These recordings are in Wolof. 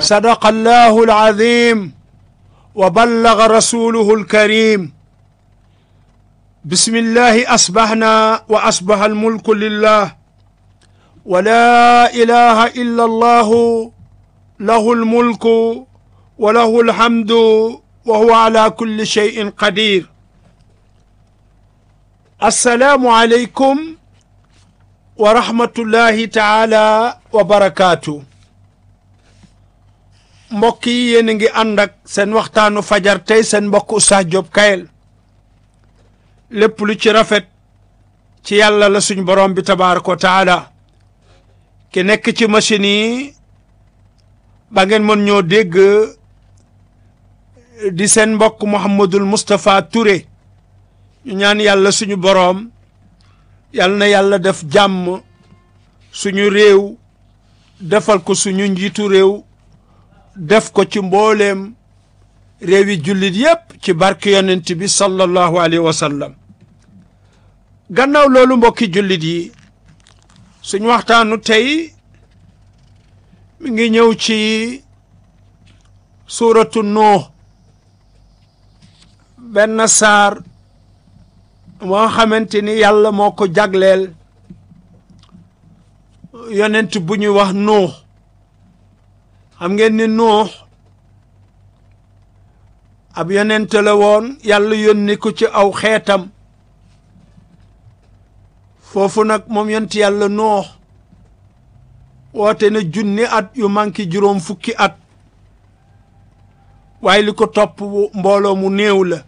صدق الله العظيم وبلغ رسوله الكريم بسم الله أصبحنا وأصبح الملك لله ولا إله إلا الله له الملك وله الحمد وهو على كل شيء قدير السلام عليكم ورحمة الله تعالى وبركاته mbokk yi yéen a ngi ànd ak seen waxtaanu fajar tey seen mbokk Oustaz Diop Kayel lépp lu ci rafet ci yàlla la suñ borom bi tabaaraka wa taala ki nekk ci machine yi ba ngeen mën ñoo dégg di seen mbokk Mouhamadul Moustapha Touré ñu ñaan yàlla suñu boroom yàlla na yàlla def jàmm suñu réew defal ko suñu njiitu réew def ko ci mbooleem réewi jullit yépp ci barke yonent bi sallallahu alayhi wa sallam gannaaw loolu mbokki jullit yi suñ waxtaanu tey mi ngi ñëw ci suuratu Nuux benn saar moo xamante ni yàlla moo ko jagleel yonent bu ñuy wax Nuux xam ngeen ni Nuux ab yonent la woon yàlla yónni ko ci aw xeetam foofu nag moom yonent yàlla Nuux woote na junni at yu manki juróom fukki at waaye li ko topp mbooloo mu néew la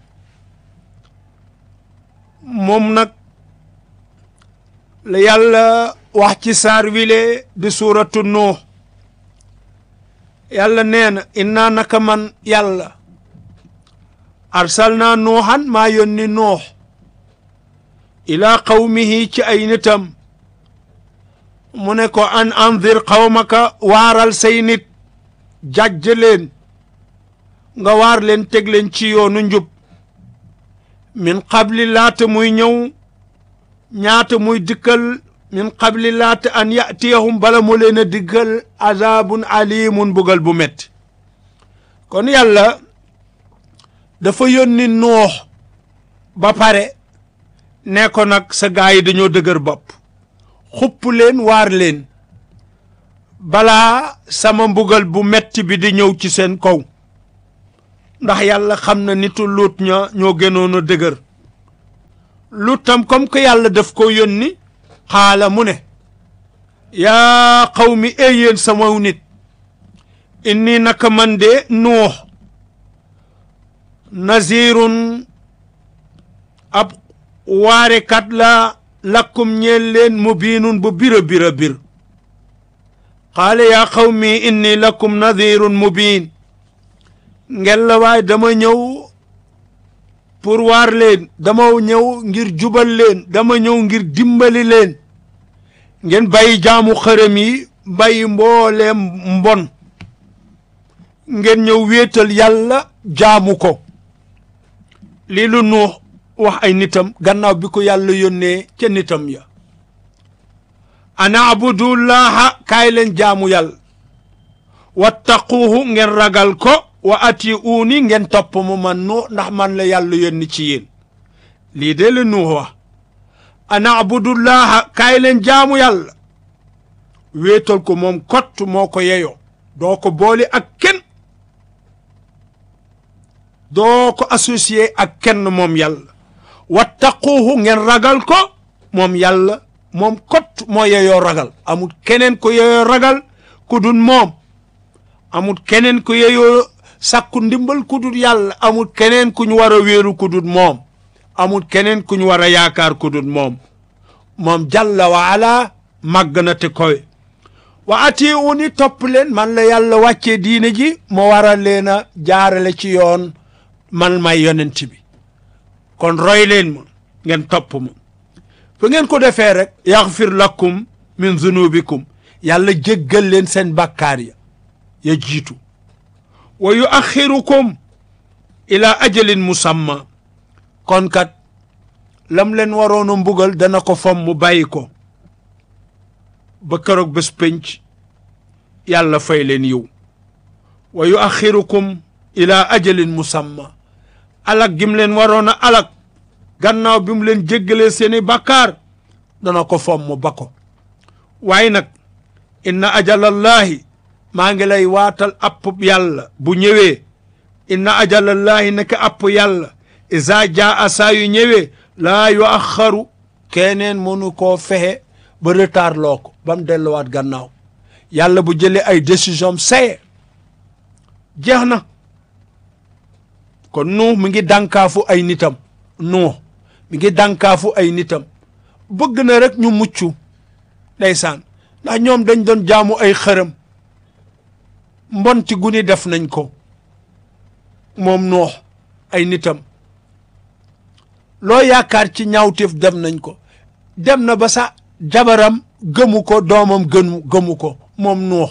moom nag la yàlla wax ci saar wile di suuratu Nuux yàlla nee na innaa naka man yàlla arsalnaa nuuxan maa yónni nuux ilaa qawmihi ci ay nitam mu ne ko an andir qawmaka waaral say nit jàjj leen nga waar leen teg leen ci yoonu njub min qabli laata muy ñëw ñaata muy dikkal min qabli laata an yatiyahum bala mu leen a diggal azabun alimun bugal bu metti kon yàlla dafa yónni noox ba pare ne ko nag sa gaa yi dañoo dëgër bopp xupp leen waar leen balaa sama mbugal bu metti bi di ñëw ci seen kaw ndax yàlla xam na nitu luut ña ñoo gënoon a dëgër luutam comme que yàlla daf ko yónni xaala mu ne yaa qawmi ey yéen sama nit inni naka man de nuux nazirun ab waarekat la lakkum ñeel leen mubiinun bu bira bira bir qaala yaa qawmi inni lakum nadirun mubiin ngel la waay dama ñëw pour waar leen dama ñëw ngir jubal leen dama ñëw ngir dimbali leen ngeen bàyyi jaamu xërëm yi bàyyi mbooleem mbon ngeen ñëw wéetal yàlla jaamu ko lii lu nuux wax ay nitam gannaaw bi ko yàlla yónnee ca nitam ya ana abudullaha kaay leen jaamu yàlla wattaquuhu ngeen ragal ko wa ati uuni ngeen topp mu man nuux ndax man la yàlla yónni ci yéen lii de la nuux wax ana abudullaha kaay leen jaamu yàlla wéetal ko moom kott moo ko yeyoo doo ko boole ak kenn doo ko associé ak kenn moom yàlla wattaquuhu ngeen ragal ko moom yàlla moom kott moo yeyoo ragal amul keneen ko yeyoo ragal ku dul moom amul keneen ko yeyoo sàkku ndimbal ku dul yàlla amul keneen ku ñu war a wéeru ku dul moom amul keneen ku ñu war a yaakaar ku dul moom moom jalla wa ala màgg na te koy wa ati uni topp leen man la yàlla wàccee diine ji ma war a leen a jaarale ci yoon man may yonent bi kon roy leen ma ngeen topp ma fu ngeen ko defee rek yaxfir lakum min zunubikum yàlla jéggal leen seen bàkkaar ya ya jiitu wa yuaxirukum ila ajalin musamma kon kat lam leen waroon a mbugal dana ko fom mu bàyyi ko ba keroog bés pénc yàlla fay leen yiw wa yuaxirukum ila ajalin musamma alak gim leen waroon a alak gannaaw bi mu leen jéggalee seeni bàkkaar dana ko fomm ba ko waaye nag inna ajalallahi maa ngi lay waatal app yàlla bu ñëwee inna ajalallahi naka app yàlla isa jaa saa yu ñëwee laa yu axaru keneen mënu koo fexe ba retard loo ko ba mu delluwaat gannaaw yàlla bu jëlee ay décision am saye jeex na kon nuux mi ngi dànkaafu ay nitam nuux mi ngi dànkaafu ay nitam bëgg na rek ñu mucc ndeysaan ndax ñoom dañ doon jaamu ay xërëm mbonti gu ni def nañ ko moom nuux ay nitam loo yaakaar ci ñaawteef dem nañ ko dem na ba sa jabaram gëmu ko doomam gënu gëmu ko moom nuux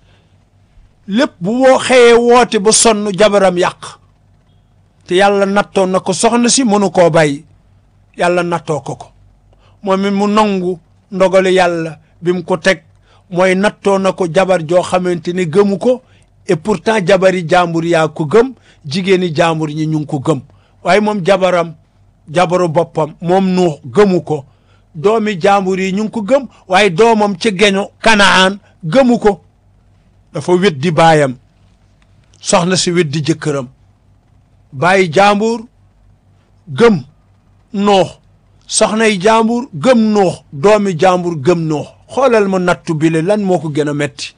lépp bu woo xëyee woote ba sonn jabaram yàq te yàlla nattoon na ko soxna si mënu koo bàyyi yàlla nattoo ko ko moom it mu nangu ndogalu yàlla bi mu ko teg mooy nattoo na ko jabar joo xamante ni gëmu ko et pourtant jabari jàmbur yaa ko gëm jigéeni jàmbur ñi ñu ngi ko gëm waaye moom jabaram jabaru boppam moom nuux gëmu ko doomi jàmbur yi ñu ngi ko gëm waaye doomam ci geño kanaan gëmu ko dafa weddi baayam soxna si weddi jëkkëram bàyyi jàmbur gëm noox soxnay jàmbur gëm noox doomi jàmbur gëm noox xoolal ma nattu bile lan moo ko gën a metti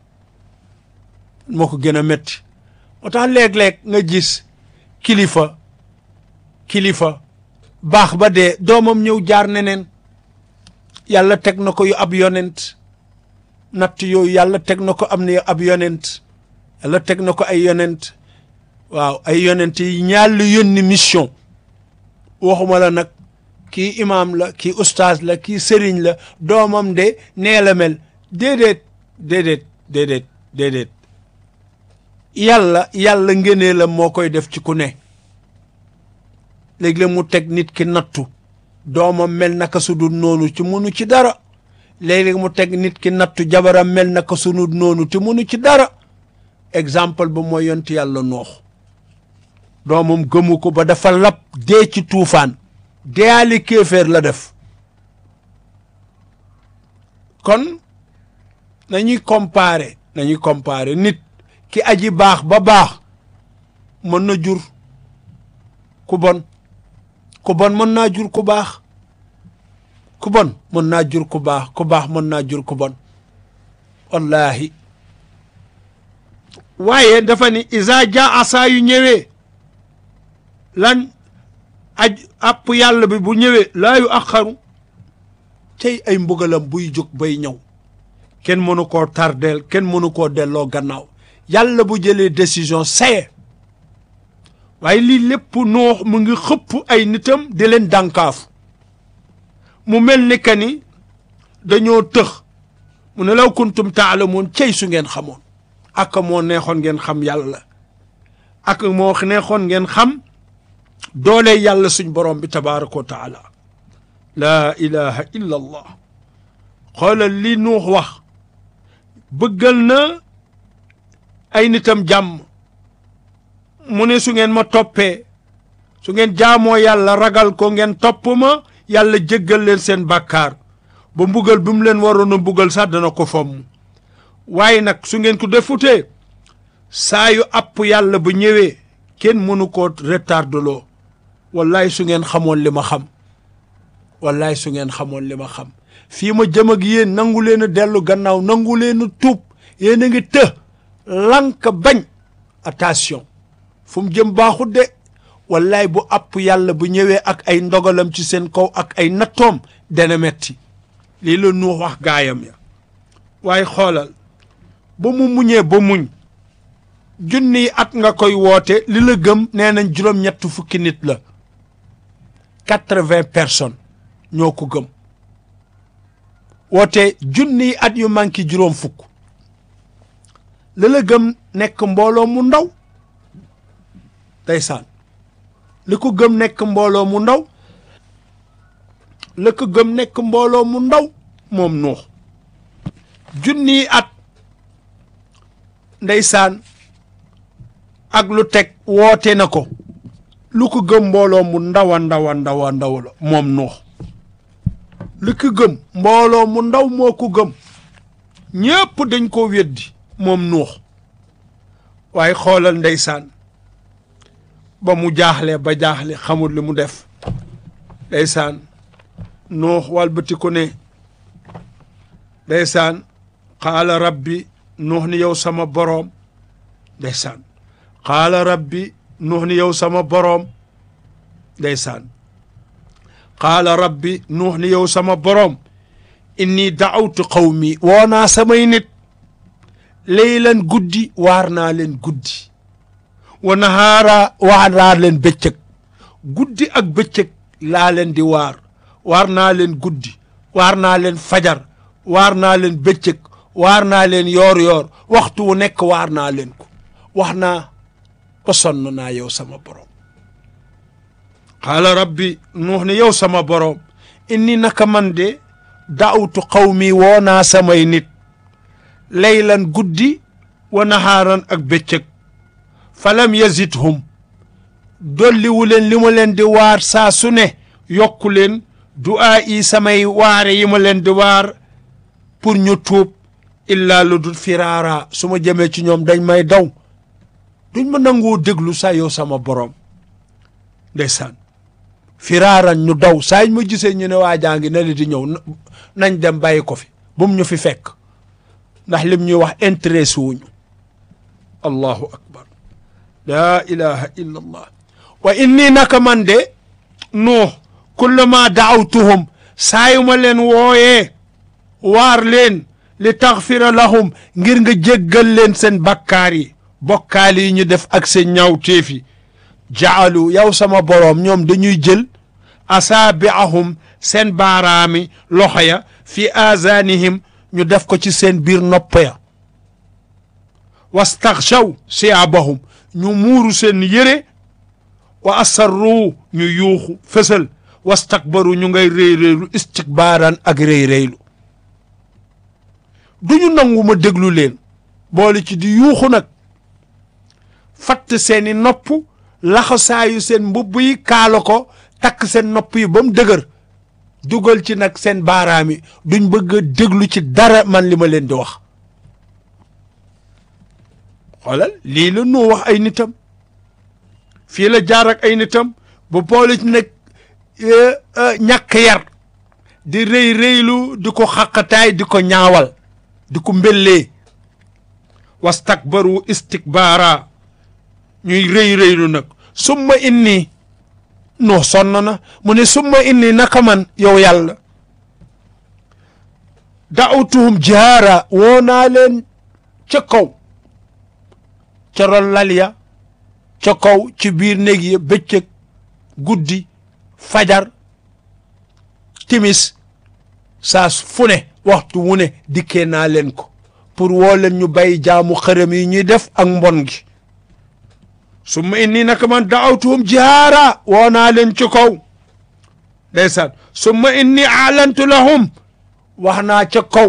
moo ko gën a metti moo tax léeg-léeg nga gis kilifa kilifa baax ba dee doomam ñëw jaar neneen yàlla teg na ko yu ab yonent natt yooyu yàlla teg na ko am na ab yonent yàlla teg na ko ay yonent waaw ay yonent yi ñaar lu yónni mission waxuma la nag kii imaam la kii ustaaz la kii sëriñ la doomam de nee la mel déedéet déedéet déedéet déedéet yàlla yàlla ngënee la moo koy def ci ku ne léegi la mu teg nit ki nattu doomam mel naka su dul noonu ci munu ci dara léegi mu teg nit ki nattu jabaram mel naka su dul noonu te munu ci dara exemple ba mooy yont yàlla noox doomam gëmu ko ba dafa lab dee ci tuufaan deyaali kéeféer la def kon nañuy comparer nañuy comparer nit ki aji baax ba baax mën na jur ku bon ku bon mën naa jur ku baax ku bon mën naa jur ku baax ku baax mën naa jur ku bon wallahi waaye dafa ni isa jaa saa yu ñëwee lan aj àpp yàlla bi bu ñëwee laa yu axaru tey ay mbugalam buy jóg bay ñëw kenn mënu koo tardeel kenn mënu koo delloo gannaaw yàlla bu jëlee décision saye waaye lii lépp noox mu ngi xëpp ay nitam di leen dànkaafu mu mel ni que ni dañoo tëx mu ne law kuntum taalamoon cey su ngeen xamoon ak moo neexoon ngeen xam yàlla ak moo neexoon ngeen xam doole yàlla suñ borom bi tabaraka wa taala laa ilaha illa allah xoolal li nuux wax bëggal na ay nitam jàmm mu ne su ngeen ma toppee su ngeen jaamoo yàlla ragal ko ngeen topp ma yàlla jéggal leen seen bàkkaar ba mbugal bi mu leen waroon a mbugal sax dana ko fomm waaye nag su ngeen ko defutee saa yu app yàlla bu ñëwee kenn mënu koo retardeloo wallaay su ngeen xamoon li ma xam wallaay su ngeen xamoon li ma xam fii ma jëm ak yéen nangu leen a dellu gannaaw nangu leen a tuub yéen a ngi të lank bañ attention fu mu jëm baaxut de wallaay bu app yàlla bu ñëwee ak ay ndogalam ci seen kaw ak ay nattoom dana metti lii la nuux wax gaayam ya waaye xoolal ba mu muñee ba muñ junniy at nga koy woote li la gëm nee nañ juróom-ñett fukki nit la quatre-vingts personnes ñoo ko gëm woote junniy at yu manqué juróom fukk li la gëm nekk mbooloo mu ndaw ndeysaan li ko gëm nekk mbooloo mu ndaw la ko gëm nekk mbooloo mu ndaw moom nuux junniy at ndeysaan ak lu teg woote na ko lu ko gëm mbooloo mu ndaw a ndaw a ndaw a ndaw la moom nuux lu ko gëm mbooloo mu ndaw moo ko gëm ñépp dañ ko weddi moom nuux waaye xoolal ndeysaan ba mu jaaxle ba jaaxle xamul li mu def ndeysaan nuux walbati ko ne ndeysaan qaala rabbi nuux ni yow sama boroom ndeysaan qaala rabbi nuux ni yow sama boroom ndeysaan qaala rabbi nuux ni yow sama boroom inni daawtu qawmi woo naa samay nit leylan guddi waar naa leen guddi wa nahaara waar naa leen bëccëg guddi ak bëccëg laa leen di waar waar naa leen guddi waar naa leen fajar waar naa leen bëccëg waar naa leen yoor yoor waxtu wu nekk waar naa leen ko wax naa ba sonn naa yow sama borom qaala rabbi nuux ne yow sama borom inni naka man de daawtu qawmi woo naa samay nit laylan guddi wa nahaaran ak bëccëg falam yazidhum dolliwu leen li ma leen di waar saa su ne yokku leen du'aa yi samay waare yi ma leen di waar pour ñu tuub illaa lu dul firaara su ma jëmee ci ñoom dañ may daw duñ ma nangoo déglu saa yow sama borom ndeysaan firaaran ñu daw saa ñu ma gisee ñu ne waa jaa ngi ne li di ñëw nañ dem bàyyi ko fi bu mu ñu fi fekk ndax lim ñuy wax intéressé wuñu allahu akbar laa ilaha illa allah wa inni naka man de nuux kullama daawtuhum saa yu ma leen wooyee waar leen li taxfira lahum ngir nga jéggal leen seen bakkaar yi bokkaal yi ñu def ak seen ñaawteef yi jaalu yow sama boroom ñoom dañuy jël asaabiahum seen baaraami loxo ya fi aazaanihim ñu def ko ci seen biir nopp ya wastaxshaw siyaabahum ñu muuru seen yére wa asarru ñu yuuxu fësal wastakbaru ñu ngay réy réylu istikbaaran ak réy réylu du ñu nangu ma déglu leen boole ci di yuuxu nag fatt seeni nopp laxasaayu seen mbubb yi kaala ko takk seen nopp yi ba mu dëgër dugal ci nag seen baaraam yi duñ bëgg a déglu ci dara man li ma leen di wax xoolal lii la nu wax ay nitam fii la jaar ak ay nitam ba boole ci nag ñàkk yar di rëy rëylu di ko xaqataay di ko ñaawal di ko mbellee wastakbaru istikbaara ñuy rëy rëylu nag summa inni noo sonn na mu ne summa inni naka man yow yàlla daawtuhum jihaara woo naa leen ca kaw ca ron lal ya ca kaw ci biir néeg ya bëccëg guddi fajar timis saa fu ne waxtu wu ne dikkee naa leen ko pour woo leen ñu bay jaamu xërëm yi ñuy def ak mbon gi summa inni naka man daawtuhum jihaara woo naa leen ci kaw ndeysaan summa inni aalantu lahum wax naa ca kaw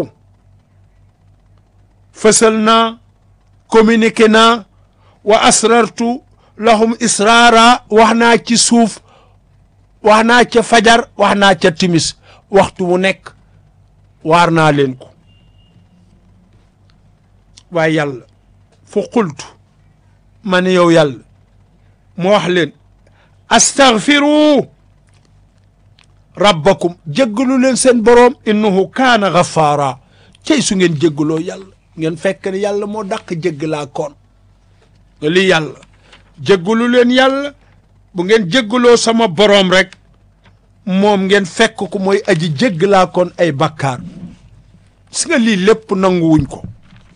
fësal naa communiqué naa wa asrartu lahum israara wax naa ci suuf wax naa ca fajar wax naa ca timis waxtu wu nekk waar naa leen ko waaye yàlla fu qultu ma ne yow yàlla mu wax leen astaghfiru rabbakum jéggalu leen seen boroom innahu kaana ghafaara cey su ngeen jéggaloo yàlla ngeen fekk ne yàlla moo dàq jéggalaa koon nga lii yàlla jéggalu leen yàlla bu ngeen jéggaloo sama boroom rek moom ngeen fekk ko mooy aji jéggalaa koon ay bakkaar si nga lii lépp nanguwuñ ko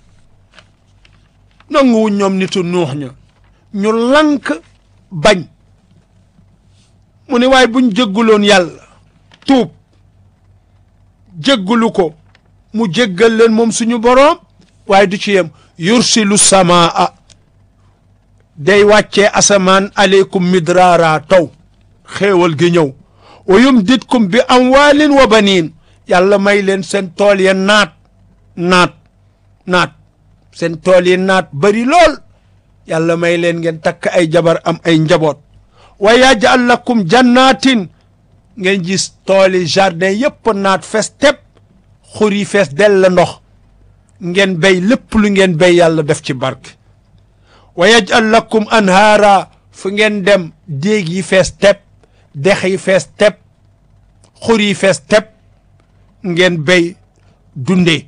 nanguwuñ ñoom nitu nuux ña ñu lank bañ mu ne waaye buñ jéggaloon yàlla tuub jéggalu ko mu jéggal leen moom suñu boroom waaye du ci yem yursilu samaa day wàccee asamaan aleykum midraara taw xéewal gi ñëw wa yumditkum bi amwaalin wa baniin yàlla may leen seen tool ya naat naat naat seen tool yi naat bari lool yàlla may leen ngeen takk ay jabar am ay njaboot wa yaj'al lakum jannatin ngeen gis tooli jardin yépp naat fees tepp xur yi fees del la ndox ngeen béy lépp lu ngeen béy yàlla def ci barke wa yaj'al lakum anhaara fu ngeen dem déeg yi fees tepp dex yi fees tepp xur yi fees tepp ngeen béy dundee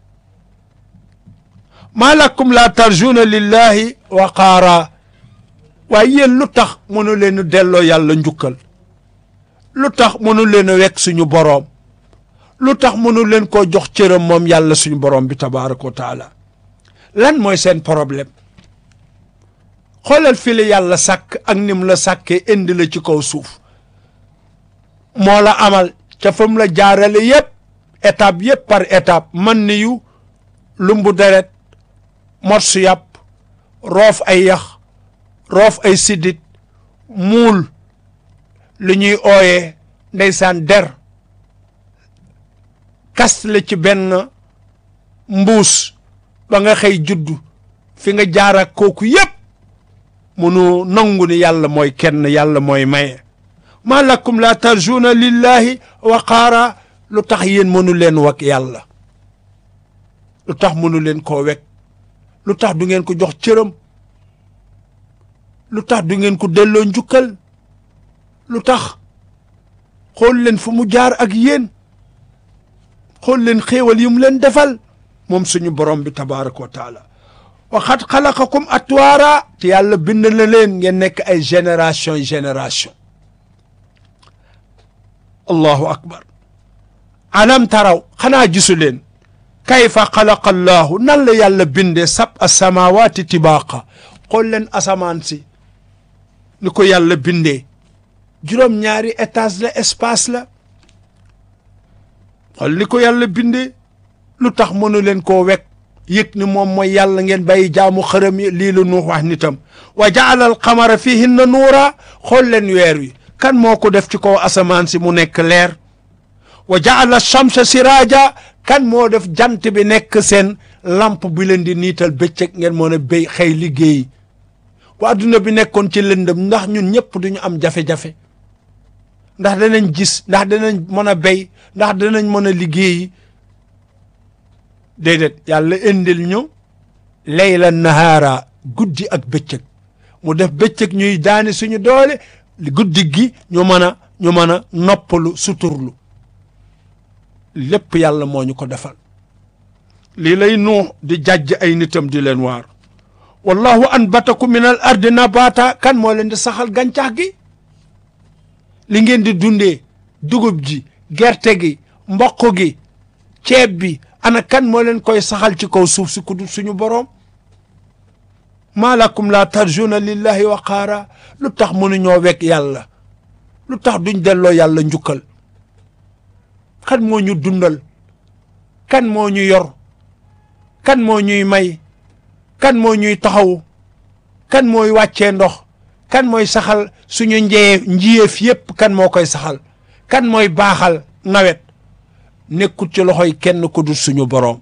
maa lakum laa tarjuna lillahi waqaara waaye yéen lu tax mënu leen delloo yàlla njukkal lu tax mënu leen a wekk suñu boroom lu tax mënu leen koo jox cëram moom yàlla suñu boroom bi tabaraka wa taala lan mooy seen problème xoolal fi la yàlla sàkk ak nim la sàkkee indi la ci kaw suuf moo la amal ca fa mu la jaarale yépp étape yépp par étape man ni yu lumbu deret morsu yàpp roof ay yax roof ay siddit muul lu ñuy ooyee ndeysaan der kast la ci benn mbuus ba nga xëy juddu fi nga jaar ak kooku yépp munu nangu ni yàlla mooy kenn yàlla mooy maye ma lakum la tarjuna lillahi waqaara lu tax yéen mënu leen wak yàlla lu tax mënu leen koo wek lu tax du ngeen ko jox cëram lu tax du ngeen ko delloo njukkal lu tax xool leen fu mu jaar ak yéen xool leen xéewal yi mu leen defal moom suñu borom bi tabaraka wa taala waxat xalaqakum atwaara te yàlla bind na leen ngeen nekk ay génération génération allahu akbar alam taraw xanaa gisu leen kayfa xalaqa allahu nan la yàlla bindee sab asamawaati tibaaqa xool leen asamaan si ni ko yàlla bindee juróom-ñaari étage la espace la xool ni ko yàlla bindee lu tax mënu leen koo wekk yëg ni moom mooy yàlla ngeen bàyyi jaamu xërëm yi lii la nuux wax nitam wa jaala al qamara fihinna nuura xool leen weer wi kan moo ko def ci kaw asamaan si mu nekk leer wa jaala shamsa siraaja kan moo def jant bi nekk seen lamp bi leen di niital bëccëg ngeen mën a béy xëy liggéey bu adduna bi nekkoon ci lëndëm ndax ñun ñëpp duñu am jafe-jafe ndax danañ gis ndax danañ mën a béy ndax danañ mën a liggéeyi déedéet yàlla indil ñu layla nahaara guddi ak bëccëg mu def bëccëg ñuy daani suñu doole guddi gi ñu mën a ñu mën a noppalu suturlu lépp yàlla moo ñu ko defal lii lay nuux di jàjj ay nitam di leen waar wallahu anbatakum min al ardi nabata kan moo leen di saxal gàncax gi li ngeen di dundee dugub ji gerte gi mboq gi ceeb bi ana kan moo leen koy saxal ci kaw suuf si ku dul suñu boroom maa lakum la tarjuna lillahi waqaara lu tax mënuñoo wekk yàlla lu tax duñ delloo yàlla njukkal kan moo ñu dundal kan moo ñu yor kan moo ñuy may kan moo ñuy taxaw kan mooy wàccee ndox kan mooy saxal suñu njee njiyeef yépp kan moo koy saxal kan mooy baaxal nawet nekkul ci loxoy kenn ku dul suñu boroom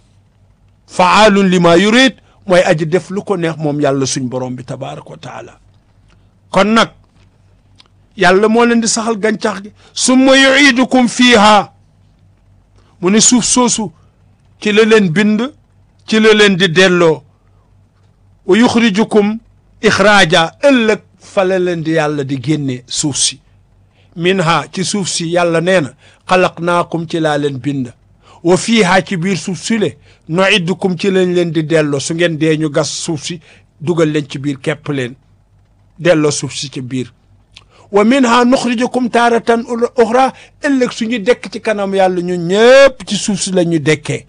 faalun li ma yurid mooy aji def lu ko neex moom yàlla suñ boroom bi tabaraka wa taala kon nag yàlla moo leen di saxal gàncax gi summa yuidukum fiiha mu ne suuf soosu ci la leen bind ci la leen di delloo wa yuxrijukum ixraaja ëllëg fa la leen di yàlla di génne suuf si minha ci suuf si yàlla nee na xalaqnaakum ci laa leen bind wa fiiha ci biir suuf si le nuiddukum ci lañ leen di delloo su ngeen dee ñu gas suuf si dugal leen ci biir kepp leen delloo suuf si ci biir wa minha nuxrijukum taaratan uxra ëllëg suñu dekk ci kanam yàlla ñu ñëpp ci suuf si la ñu dekkee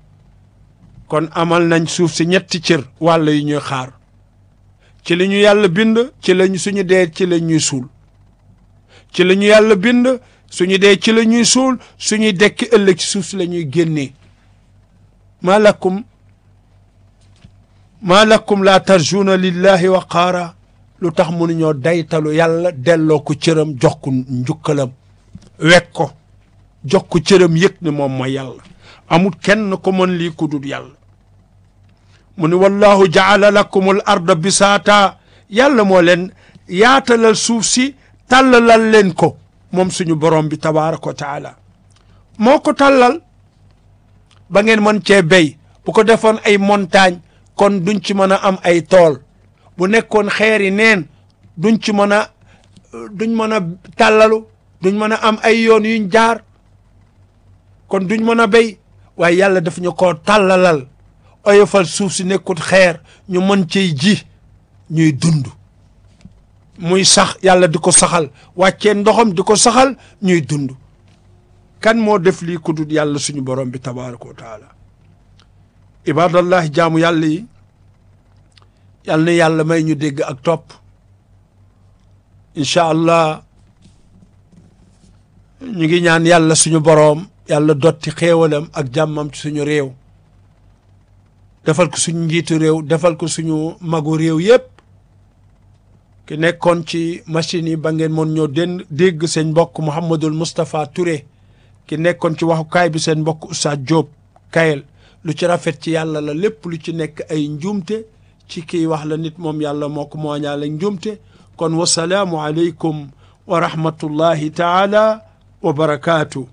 kon amal nañ suuf si ñetti cër wàll yi ñuy xaar ci li ñu yàlla bind ci lañ suñu dee ci la ñuy suul ci la ñu yàlla bind suñu dee ci la ñuy suul suñuy dekki ëllëg ci suuf si la ñuy génnee maa lakum maa lakum laa tarjuuna lillahi waqaara lu tax mënuñoo daytalu yàlla delloo ko cëram jox ko njukkalam wekk ko jox ko cëram yëg ne moom mooy yàlla amul kenn ko mën lii ku dul yàlla mu ni wallahu jaala lakum al arda bisaata yàlla moo leen yaatalal suuf si tàllalal leen ko moom suñu borom bi tabaraka wa taala moo ko tàllal ba ngeen mën cee béy bu ko defoon ay montagne kon duñ ci mën a am ay tool bu nekkoon xeeri neen duñ ci mën a duñ mën a tàllalu duñ mën a am ay yoon yuñ jaar kon duñ mën a béy waaye yàlla daf ñu koo tàllalal oyofal suuf si nekkut xeer ñu mën cey ji ñuy dund muy sax yàlla di ko saxal wàccee ndoxam di ko saxal ñuy dund kan moo def lii ku dul yàlla suñu borom bi tabaraka wa taala ibadallahi jaamu yàlla yi yàlla na yàlla may ñu dégg ak topp incha allah ñu ngi ñaan yàlla suñu boroom yàlla dotti xéewalam ak jàmmam ci suñu réew defal ko suñu njiitu réew defal ko suñu magu réew yépp ki nekkoon ci machine yi ba ngeen mën ñoo den dégg seen mbokk Mouhamadul Moustapha Touré ki nekkoon ci waxukaay bi seen mbokk Oustaz Diop Kayel lu ci rafet ci yàlla la lépp lu ci nekk ay njuumte ci kii wax la nit moom yàlla moo ko mooñaale njuumte kon wasalaamu aleykum wa rahmatullahi taala wa barakaatu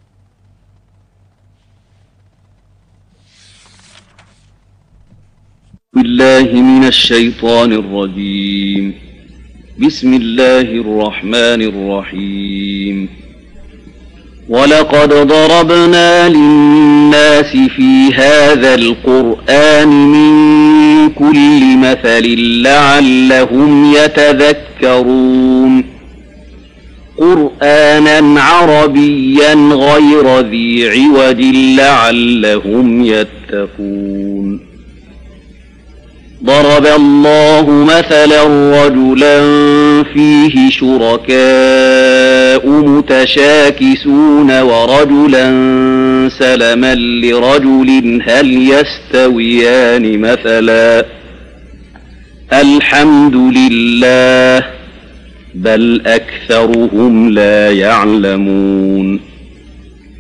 بالله من الشيطان الرجيم بسم الله الرحمن الرحيم ولقد ضربنا للناس في هذا القرآن من كل مثل لعلهم يتذكرون قرآنا عربيا غير ذي عوج لعلهم يتقون ضرب الله مثلا رجلا فيه شركاء متشاكسون ورجلا سلما لرجل هل يستويان مثلا الحمد لله بل أكثرهم لا يعلمون